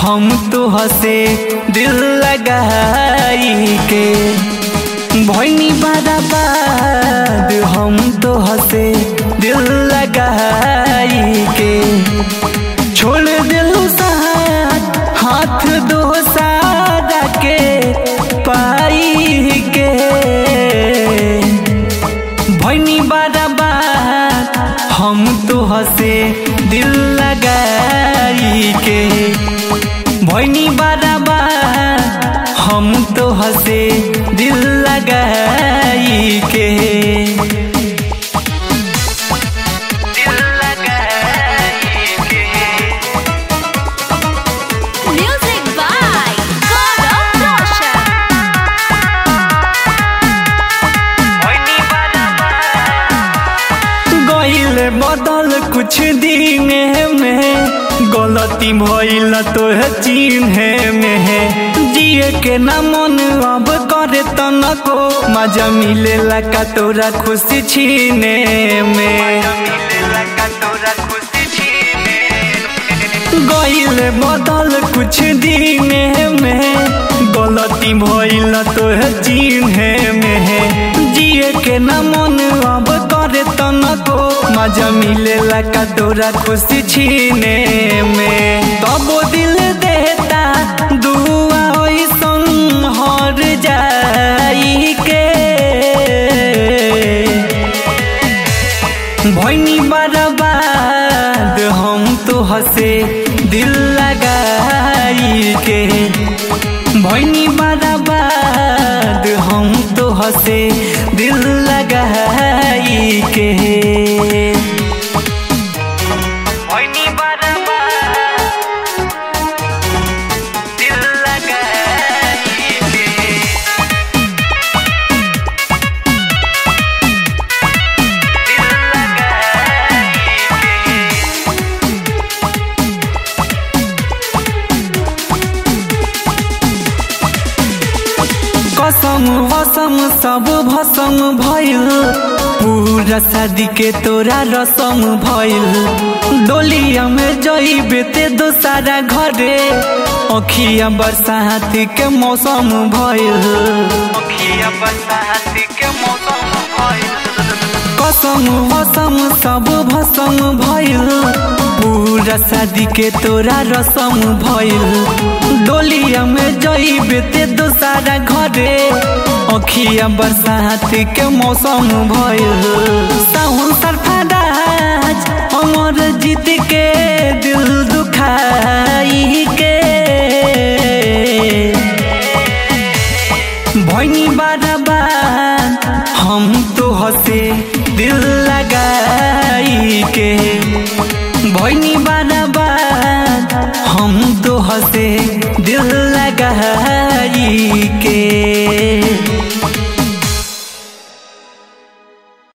हम तो हसे दिल लगाई के भैनी बर्बाद हम तो हसे दिल लगाई के छोड़ दिलू साथ हाथ दो सारा के पाई के भैनी बर्बाद हम तो हसे दिल लगाई के भैनी बर्बाद हम तो हसे दिल लगाई के दिल लगाई के Music by God of Roshan. गईल बदल कुछ दिन में गलती भइल तो चिन्हे में जिए के ना मन अब करे तनको मजा मिलेला का तोरा खुशी छीने में गईल बदल कुछ दिन में गलती भइल तो चिन्हे में जिए के ना मन अब करे तनको मजा मिलेला का तोरा खुशी छीने में तब दिल देता दुआ ओइसन हर जाई के भैनी बर्बाद हम तो हसे दिल लगाई के भैनी बर्बाद हम तो हसे दिल लगाई के भैनी बर्बाद दिल लगाई के कसम वसम सब भसम भइल पूरा शादी के तोरा रसम भइल डोलिया में जइबे ते दोसारा घरे अखिया बरसात के मौसम भइल अखिया बरसात के मौसम भइल कसम वसम सब भसम भइल पूरा शादी के तोरा रसम भइल डोलिया में जइबे ते दोसारा घरे अखिया बरसात के मौसम भइल साहुन सरफराज अमर जीत के दिल दुखाई के भैनी बर्बाद हम तो हसे दिल लगाई के भैनी बा